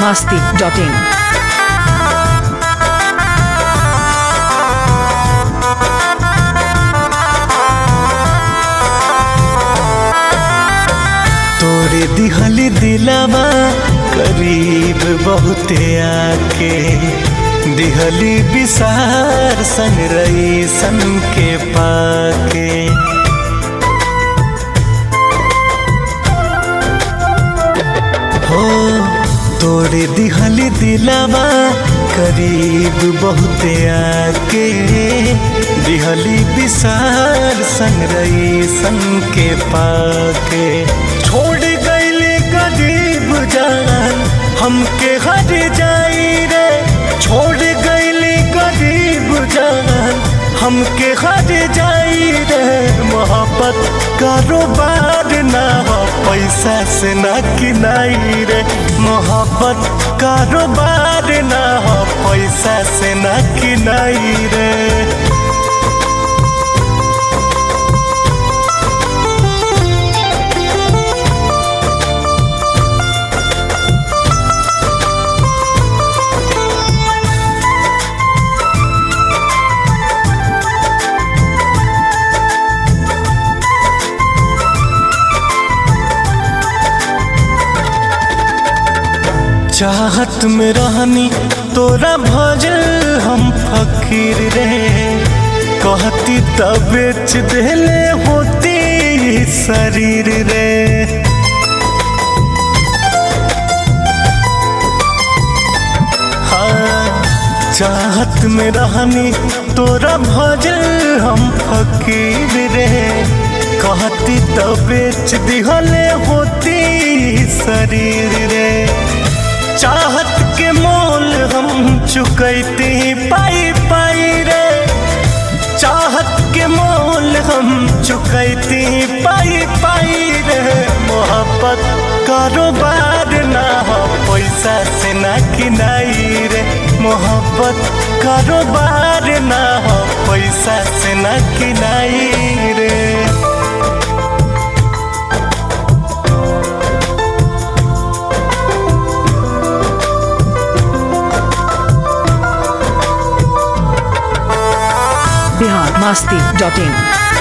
masti.in. तोरे दिहली दिलावा करीब बहुते आके दिहली विसार संग रही सन के पाके हो तोरे दिहली दिलावा करीब बहुते आके दिहली विसार संग रही सन के पाके छोड़ गईले गरीब जान हमके हर जाई रे छोड़ गईले गरीब जान हमके हर जाई रे मोहब्बत कारोबार ना हो पैसा से ना किनाई रे मोहब्बत कारोबार ना हो पैसा से ना किनाई रे चाहत में रहनी तोरा भजल हम फकीर रे कहती तब बेच देले होती ई शरीर रे हाँ चाहत में रहनी तोरा भजल हम फकीर रे कहती तब बेच दिहले होती ई शरीर रे चाहत के मोल हम चुकैती पाई पाई रे चाहत के मोल हम चुकैती पाई पाई रे मोहब्बत कारोबार ना हो पैसा से ना किनाई रे मोहब्बत कारोबार ना हो पैसा से ना किनाई रे Bihar masti.in.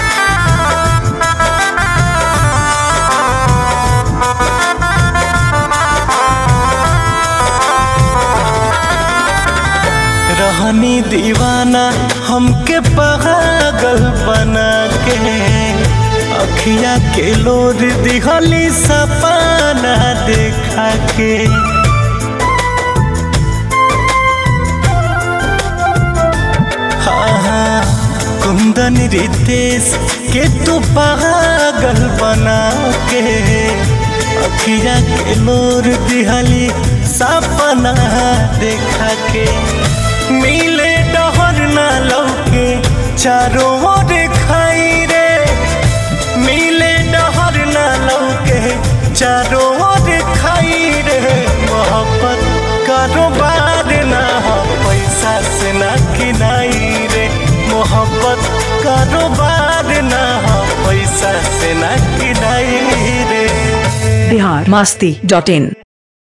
रहनी दीवाना हमके पागल बना के अखिया के लोर दिहली सपना देखा के हाँ हाँ कुंदन रितेश के तू पागल बना के अखिया के लोर दिहली सपना देखा के मिले डहर ना लौके चारों ओर खाई रे मिले डहर ना लौके चारों ओर खाई रे मोहब्बत कारोबार ना हो पैसा से ना किनाई रे मोहब्बत कारोबार ना हो पैसा से ना किनाई रे Bihar masti.in.